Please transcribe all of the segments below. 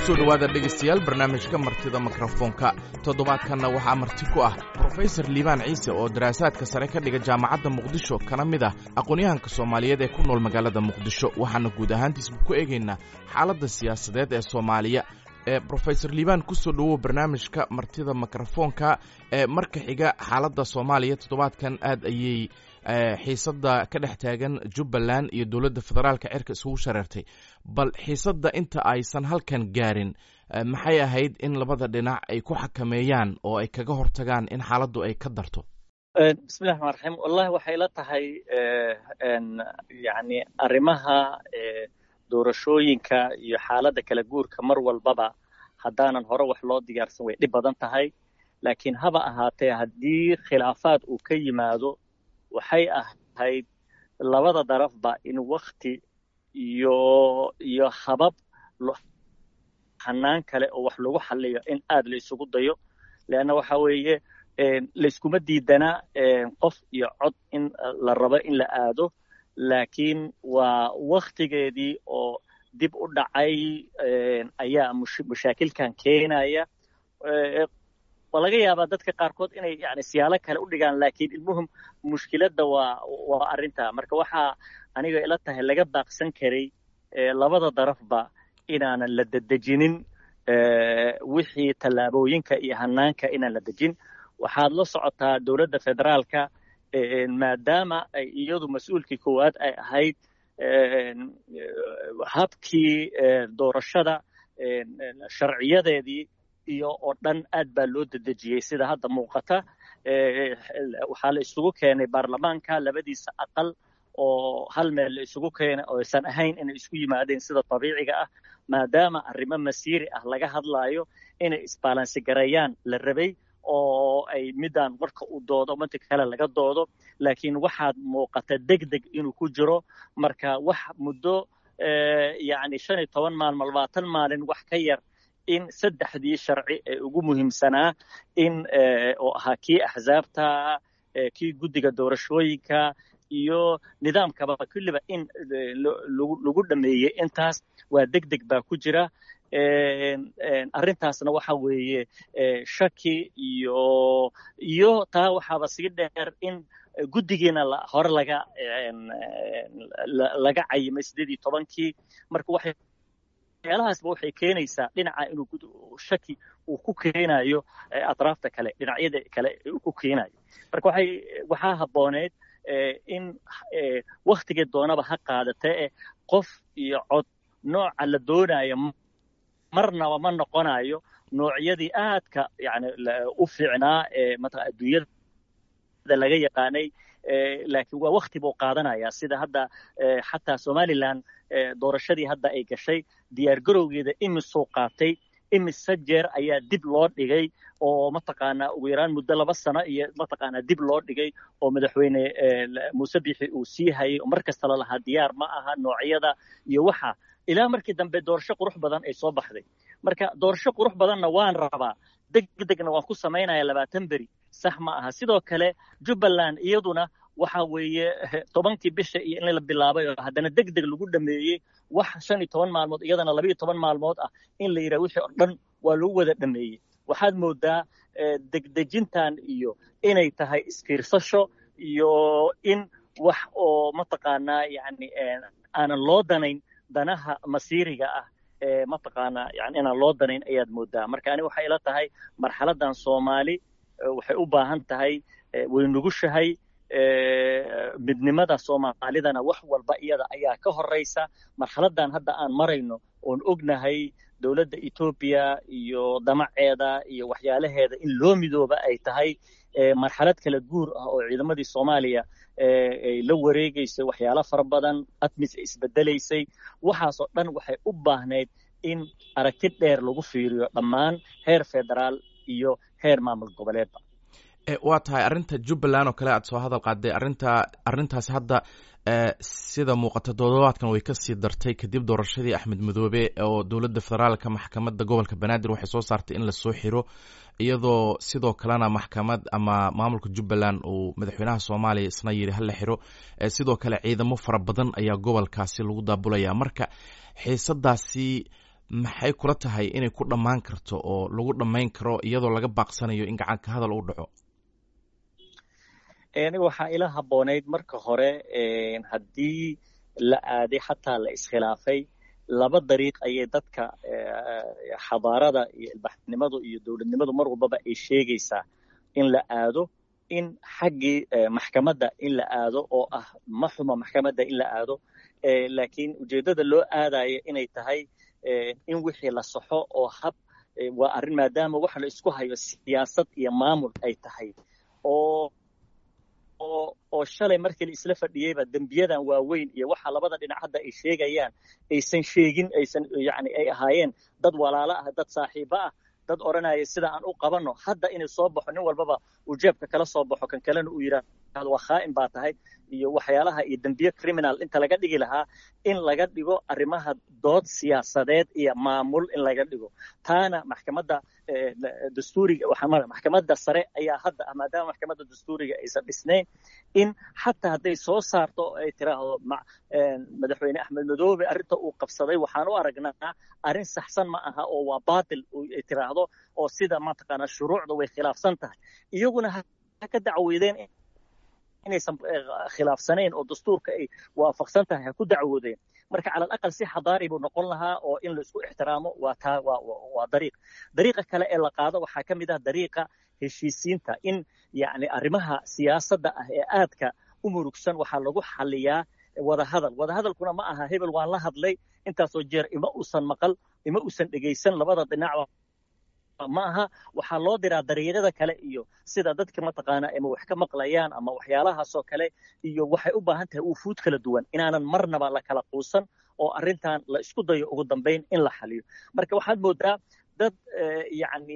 kusoo dhowaada dhegaystayaal barnaamijka martida mikrofoonka toddobaadkanna waxaa marti ku ah brofesor liibaan ciise oo daraasaadka sare ka dhiga jaamacadda muqdisho kana mid ah aqoon-yahanka soomaaliyeed ee ku nool magaalada muqdisho waxaana guud ahaantiisba ku eegaynaa xaaladda siyaasadeed ee soomaaliya ee brofesor liibaan kusoo dhowow barnaamijka martida mikrofoonka ee marka xiga xaaladda soomaaliya toddobaadkan aad ayay xiisadda ka dhex taagan jubbaland iyo dowladda federaalka cirka isugu shareertay bal xiisadda inta aysan halkan gaarin maxay ahayd in labada dhinac ay ku xakameeyaan oo ay kaga hortagaan in xaaladdu ay ka darto bismillahi raxmaan raxiim wallahi waxay la tahay yani arrimaha doorashooyinka iyo xaaladda kala guurka mar walbaba haddaanan hore wax loo diyaarsan way dhib badan tahay laakiin haba ahaatee haddii khilaafaad uu ka yimaado waxay ahayd labada darafba in wakti iyo iyo habab hanaan kale oo wax lagu xaliyo in aad la isugu dayo leanna waxa weeye layskuma diidana qof iyo cod in la rabo in la aado laakiin waa waktigeedii oo dib u dhacay ayaa mashaakilkan keenaya waa laga yaabaa dadka qaarkood inay yani siyaalo kale u dhigaan laakiin ilmuhum mushkiladda waa waa arrinta marka waxaa aniga ila tahay laga baaqsan karay labada darafba inaanan la dedejinin wixii tallaabooyinka iyo hanaanka inaan la dejin waxaad la socotaa dowladda federaalka maadaama ay iyadu mas-uulkii koowaad ay ahayd habkii doorashada sharciyadeedii iyo oo dhan aad baa loo dedejiyey sida hadda muuqata waxaa la isugu keenay baarlamaanka labadiisa aqal oo hal meel la isugu keenay oo aysan ahayn inay isku yimaadeen sida dabiiciga ah maadaama arrimo masiiri ah laga hadlaayo inay isbaalansi gareeyaan la rabay oo ay midaan marka uu doodo manta kale laga doodo laakiin waxaad muuqata deg deg inuu ku jiro marka wax muddo yacni shan iyo toban maalmo labaatan maalin wax ka yar in saddexdii sharci ee ugu muhiimsanaa in oo ahaa kii axsaabta kii guddiga doorashooyinka iyo nidaamkaba kulliba in lagu dhameeyey intaas waa deg deg baa ku jira arrintaasna waxa weeye shaki iyo iyo taa waxaaba sii dheer in guddigiina hore laga laga cayimay siddeed iyo tobankii marka waxay waxyaalahaasba waxay keenaysaa dhinaca inuu shaki uu ku keenayo atraafta kale dhinacyada kale uu ku keenayo marka waxay waxaa habbooneed in waktigii doonaba ha qaadatee qof iyo cod nooca la doonayo marnaba ma noqonayo noocyadii aadka yani u fiicnaa ee mataqaa adduunyada laga yaqaanay laakiin waa wakti buu qaadanayaa sida hadda xataa somaliland doorashadii hadda ay gashay diyaargarowgeeda imisuu qaatay imise jeer ayaa dib loo dhigay oo mataqaanaa ugu yaraan muddo laba sano iyo mataqaanaa dib loo dhigay oo madaxweyne muuse bixi uu sii hayay oo mar kasta la lahaa diyaar ma aha noocyada iyo waxa ilaa markii dambe doorasho qurux badan ay soo baxday marka doorasho qurux badanna waan rabaa deg degna waan ku samaynaya labaatan beri sax ma aha sidoo kale jubbaland iyaduna waxa weeye tobankii bisha iyo in la bilaabay oo haddana deg deg lagu dhameeyey wax shan iyo toban maalmood iyadana laba iyo toban maalmood ah in la yidhaha wixii oo dhan waa lagu wada dhameeyey waxaad moodaa degdejintan iyo inay tahay isfiirsasho iyo in wax oo mataqaanaa yani aanan loo danayn danaha masiiriga ah ee mataqaanaa yani inaan loo danayn ayaad moodaa marka ani waxay ila tahay marxaladdan soomaali waxay u baahan tahay way nugushahay midnimada soomaalidana wax walba iyada ayaa ka horeysa marxaladdan hadda aan marayno oon ognahay dowladda etoobiya iyo damaceeda iyo waxyaalaheeda in loo midooba ay tahay marxalad kala guur ah oo ciidamadii soomaaliya ay la wareegaysay waxyaalo fara badan admis ay isbedelaysay waxaasoo dhan waxay u baahnayd in aragti dheer lagu fiiriyo dhammaan heer federaal iyo heer maamul goboleedba waa tahay arrinta jubbaland oo kale aad soo hadal qaaday arrinta arrintaasi hadda sida muuqata toddobaadkan way kasii dartay kadib doorashadii axmed madoobe oo dowladda federaalka maxkamadda gobolka banaadir waxay soo saartay in lasoo xiro iyadoo sidoo kalena maxkamad ama maamulka jubbaland uu madaxweynaha soomaaliya isna yidhi hala xiro sidoo kale ciidamo fara badan ayaa gobolkaasi lagu daabulaya marka xiisadaasi maxay kula tahay inay ku dhammaan karto oo lagu dhammayn karo iyadoo laga baaqsanayo in gacanka hadal u dhaco aniga waxaa ila habboonayd marka hore haddii la aaday xataa la iskhilaafay laba dariiq ayay dadka xadaarada iyo ilbaxnimadu iyo dowladnimadu mar walbaba ay sheegaysaa in la aado in xaggii maxkamadda in la aado oo ah ma xuma maxkamadda in la aado laakiin ujeeddada loo aadayo inay tahay in wixii la saxo oo hab waa arrin maadaama waxa la isku hayo siyaasad iyo maamul ay tahay oo oo shalay markii la isla fadhiyeyba dembiyadan waaweyn iyo waxa labada dhinac hadda ay sheegayaan aysan sheegin aysan yani ay ahaayeen dad walaalo ah dad saaxiibo ah dad odhanaya sida aan u qabanno hadda inay soo baxo nin walbaba uu jeebka kala soo baxo kan kalena uu yidhaahdo waa khaa'in baa tahay iyo waxyaalaha iyo dembiye criminal inta laga dhigi lahaa in laga dhigo arrimaha dood siyaasadeed iyo maamul in laga dhigo taana maxkamadda dastuuriga maxkamadda sare ayaa hadda ah maadaama maxkamadda dastuuriga aysan dhisnayn in xataa hadday soo saarto ay tiraahdo madaxweyne axmed madoobe arrinta uu qabsaday waxaan u aragnaa arrin saxsan ma aha oo waa baatil ay tiraahdo oo sida mataqaanaa shuruucda way khilaafsan tahay iyaguna ha ka dacweydeen inaysan khilaafsanayn oo dastuurka ay waafaqsan tahay ha ku dacwoodeen marka cala alaqal si xadaari buu noqon lahaa oo in laisku ixtiraamo waa taa waa waa dariiq dariiqa kale ee la qaado waxaa ka mid ah dariiqa heshiisiinta in yacni arrimaha siyaasadda ah ee aadka u murugsan waxaa lagu xaliyaa wadahadal wadahadalkuna ma aha hebel waan la hadlay intaasoo jeer ima uusan maqal ima uusan dhegaysan labada dhinacba ma aha waxaa loo diraa dariiqyada kale iyo sida dadka mataqaana ama wax ka maqlayaan ama waxyaalahaasoo kale iyo waxay u baahan tahay ufuud kala duwan inaanan marnaba la kala quusan oo arrintan la isku dayo ugu dambayn in la xaliyo marka waxaad moodaa dad yacni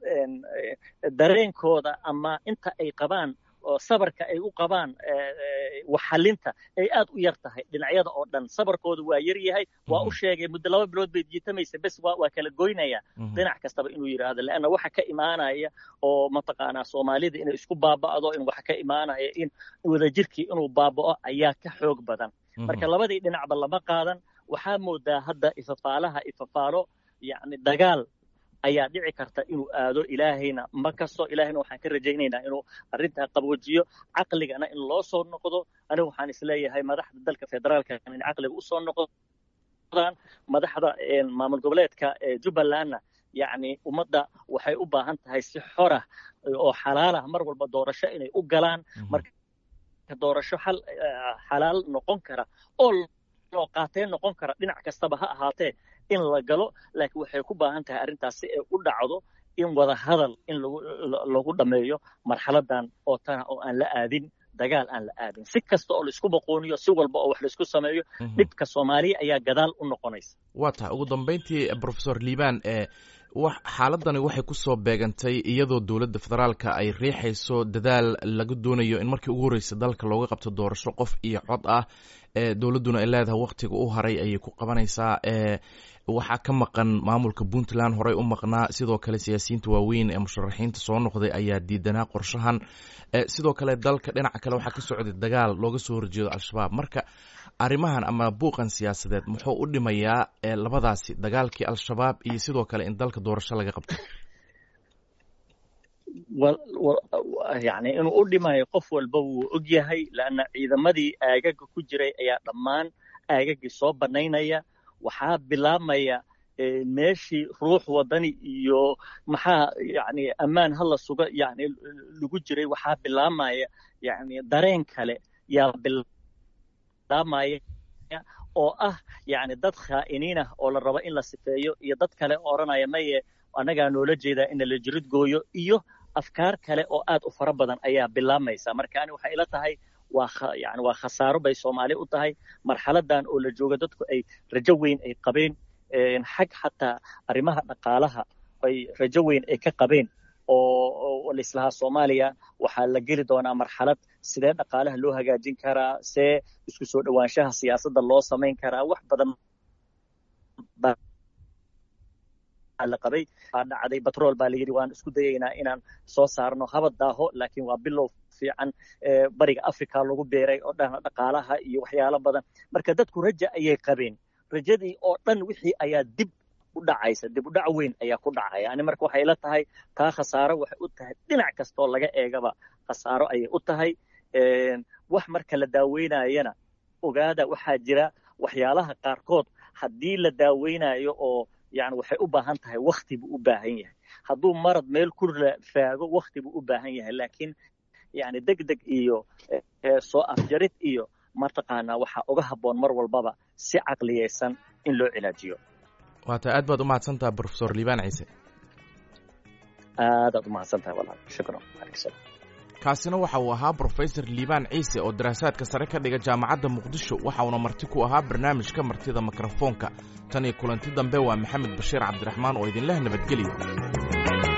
dareenkooda ama inta ay qabaan oo sabarka ay u qabaan waxxalinta ay aad u yar tahay dhinacyada oo dhan sabarkooda waa yar yahay waa u sheegay muddo laba bilood bay jiitamaysa bes waa waa kala goynaya dhinac kastaba inuu yidhaahdo leanna waxa ka imaanaya oo mataqaanaa soomaalida inay isku baaba'do in waxa ka imaanaya in wadajirkii inuu baaba'o ayaa ka xoog badan marka labadii dhinacba lama qaadan waxaa moodaa hadda ifafaalaha ifafaalo yacni dagaal ayaa dhici karta inuu aado ilaahayna ma kasto ilaahayna waxaan ka rajaynaynaa inuu arrintaa qabwajiyo caqligana in loo soo noqdo anigu waxaan isleeyahay madaxda dalka federaalka in caqliga usoo noqdaan madaxda maamul goboleedka jubbalandna yacni ummadda waxay u baahan tahay si xorah oo xalaalah mar walba doorasho inay u galaan marka doorasho xal xalaal noqon kara oo loo qaateen noqon kara dhinac kastaba ha ahaatee in la galo laakiin waxay ku baahan tahay arrintaas si ay u dhacdo in wada hadal in lagu dhammeeyo marxaladan oo tana oo aan la aadin dagaal aan la aadin si kasta oo laisku boqooniyo si walba oo wax laisku sameeyo dhibka soomaaliya ayaa gadaal u noqonaysa waa tahay ugu dambayntii profesor liibaan ee xaaladani waxay ku soo beegantay iyadoo dowladda federaalka ay riixayso dadaal laga doonayo in markii ugu horreysa dalka looga qabto doorasho qof iyo cod ah ee dowladduna ay leedahay wakhtiga u haray ayay ku qabanaysaa ee waxaa ka maqan maamulka puntland horey u maqnaa sidoo kale siyaasiyiinta waaweyn ee musharaxiinta soo noqday ayaa diidanaa qorshahan sidoo kale dalka dhinaca kale waxaa ka socday dagaal looga soo horjeedo al-shabaab marka arrimahan ama buuqan siyaasadeed muxuu u dhimayaa labadaasi dagaalkii al-shabaab iyo sidoo kale in dalka doorasho laga qabto yani inuu u dhimayo qof walba wuu og yahay leanna ciidamadii aagaga ku jiray ayaa dhammaan aagagii soo bannaynaya waxaa bilaabmaya meeshii ruux wadani iyo maxaa yani ammaan hala suga yani lagu jiray waxaa bilaabmaya yani dareen kale yaa bilaabmaya oo ah yani dad khaa'iniin ah oo la rabo in la sifeeyo iyo dad kale odhanaya maye annagaa noola jeedaa in la jirid gooyo iyo afkaar kale oo aad u fara badan ayaa bilaabmaysa marka ani waxay ila tahay waa yani waa khasaaro bay soomaali u tahay marxaladan oo la jooga dadku ay rajo weyn ay qabeen xag xataa arrimaha dhaqaalaha ay rajo weyn ay ka qabeen oo laislahaa soomaaliya waxaa la geli doonaa marxalad sidee dhaqaalaha loo hagaajin karaa see isku soo dhowaanshaha siyaasadda loo samayn karaa wax badan la qabay aa dhacday batrool baa layidhi waan isku dayaynaa inaan soo saarno habad daaho laakiin waa bilow fiican bariga africa lagu beeray oo dhan dhaqaalaha iyo waxyaalo badan marka dadku raja ayay qabeen rajadii oo dhan wixii ayaa dib u dhacaysa dib u dhac weyn ayaa ku dhacaya ani marka waxay la tahay taa khasaaro waxay u tahay dhinac kastoo laga eegaba khasaaro ayay u tahay wax marka la daaweynayana ogaada waxaa jira waxyaalaha qaarkood haddii la daaweynayo oo yani waxay u baahan tahay wakti buu u baahan yahay hadduu marad meel ku faago wakti buu u baahan yahay laakiin yani deg deg iyo soo afjarid iyo mataqaanaa waxaa uga habboon mar walbaba si caqliyaysan in loo cilaajiyo waata aad baad u mahadsantaha brofesor liibaan ciise aadaad u mahadsantahay walaal shukran aleykum kaasina waxa uu ahaa brofesor liibaan ciise oo daraasaadka sare ka dhiga jaamacadda muqdisho waxa uuna marti ku ahaa barnaamijka martida mikrofoonka tan iyo kulanti dambe waa maxamed bashiir cabdiraxmaan oo idinleh nabadgelyo